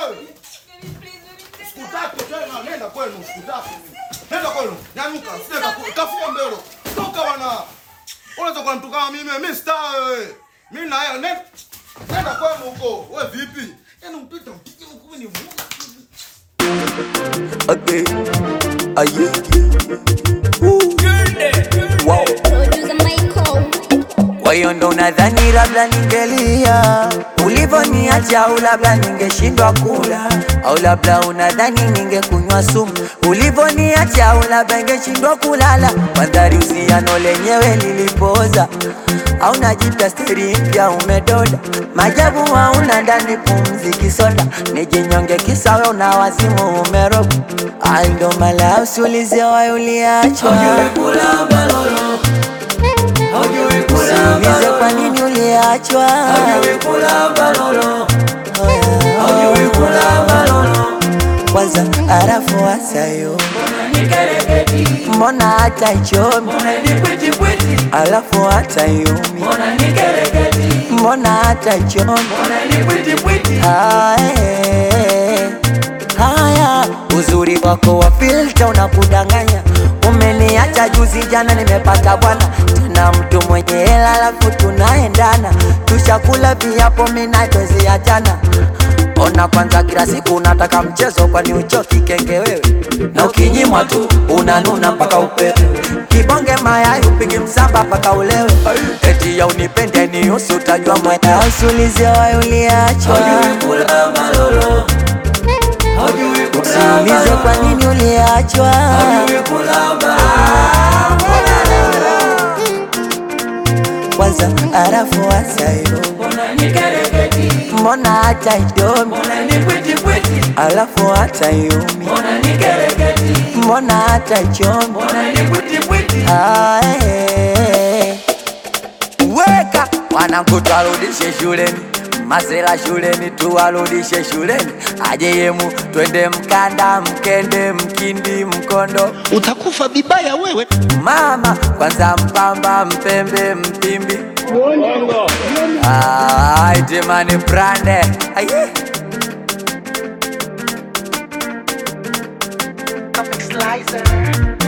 wewe. Sikutaki tena, nenda kwenu, sikutaki mimi. Nenda kwenu, nyanyuka, sije kafua mbele. Toka bwana. Unaweza kunitukana mimi, mimi star wewe. Mimi na yeye, nenda. Nenda kwenu huko. Wewe vipi? Yaani mpita mpige huko ni muda. Okay. Aye. Woo. Wow. Producer Michael. Kwa hiyo ndo nadhani labda ningelia ulivoniacha, au labda ningeshindwa kula, au labda unadhani ningekunywa sumu ulivoniacha, au labda ningeshindwa kulala. Mandhari usiano lenyewe lilipoza, au najipya steri mpya umedoda, majabu hauna ndani pumzi kisoda, nijinyonge kisa we una wazimu umeroga, ai ndo mala usiulize wayo uliachwa Usiulize kwa nini uliachwa. Kwanza arafu wasayo, mbona hata ichomi, alafu hata yumi, mbona hata ichomi. Haya, haya, uzuri wako wa filter unakudanganya. Umeniacha juzi jana, nimepata bwana tena mtu mwenye hela, alafu tunaendana, tushakula viapo, mina twezi achana. Ona kwanza, kila siku unataka mchezo, kwani uchoki kenge wewe? Na ukinyimwa tu unanuna mpaka upewe, kibonge mayai upigi msamba mpaka ulewe, eti ya unipende ni usu, utajua mwenda usulize wayo uliachwa Usiulize kwa nini uliachwa. Kwanza arafu wasayo, mbona hata idomi, alafu hata yumi, mbona hata ichomi. Ae. Weka wanangu, twarudishe shuleni, masela shuleni, tuwarudishe shuleni, aje yemu, twende Mkanda, Mkende, Mkindi, Mkondo, utakufa vibaya wewe. mama kwanza, Mpamba, Mpembe, Mpimbi, Ah, itimani brande aye Comic Slicer.